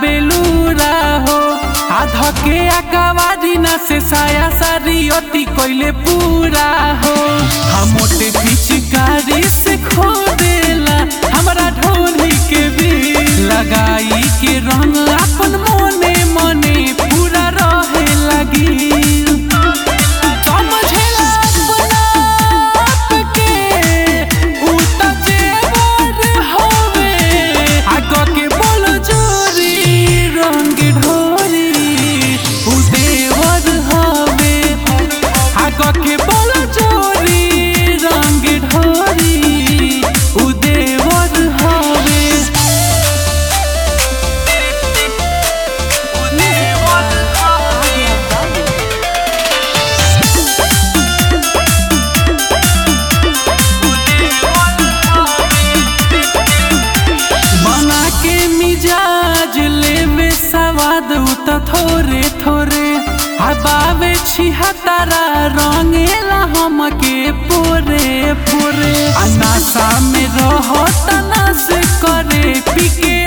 बेलूरा हो आधा के अकवारी ना से साया सारी अति कोइले पूरा हो हम मोटे पिचकारी से खो देला हमरा ढोली के भी लगाई के रंग अपन मोने मने पूरा रहे लगी समझेला अपना आप के, उ त जेवर हवे। आगा के बोल जोरी, रंग ढोरी, उ देवर हवे। आगा के बोल जोरी, रंग ढोरी, उ देवर हवे। उ देवर हवे। बना के मिजाज लेवे सवाद उ त थोरे थोरे हबावे छिहतारा रंगेला हमके पोरे पोरे अनासा में रहो तना से करे पिके